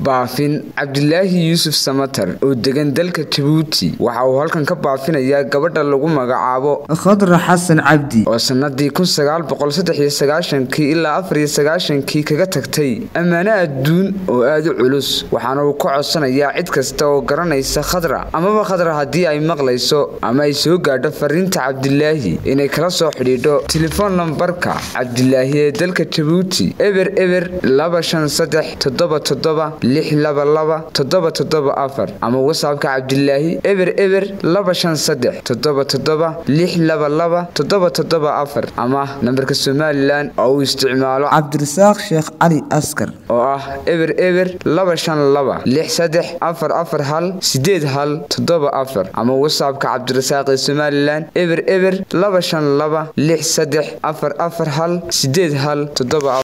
baafin cabdilaahi yuusuf samatar oo degan dalka jabuuti waxa uu halkan ka baafinayaa gabadha lagu magacaabo khadra xasan cabdi oo sannadii kii ilaa afariyosagaashankii kaga tagtay ammaano adduun oo aada u culus waxaana uu ka codsanayaa cid kasta oo garanaysa khadra amaba khadra haddii ay maqlayso ama ay soo gaadho fariinta cabdilaahi inay kala soo xidhiidho telefoon lambarka cabdilaahi ee dalka jabuuti eber eber laba shan saddex toddoba toddoba lix laba laba toddoba toddoba afar ama wasaabka cabdilaahi eber eber laba shan saddex toddoba toddoba lix laba laba toddoba toddoba afar ama nambarka somalilan oo uu isticmaalo cabdirasaaq sheekh cali askar oo ah eber eber laba shan laba lix saddex afar afar hal sideed hal toddoba afar ama wasaabka cabdirasaaq ee somalilan eber eber laba shan laba lix saddex afar afar hal sideed hal toddoba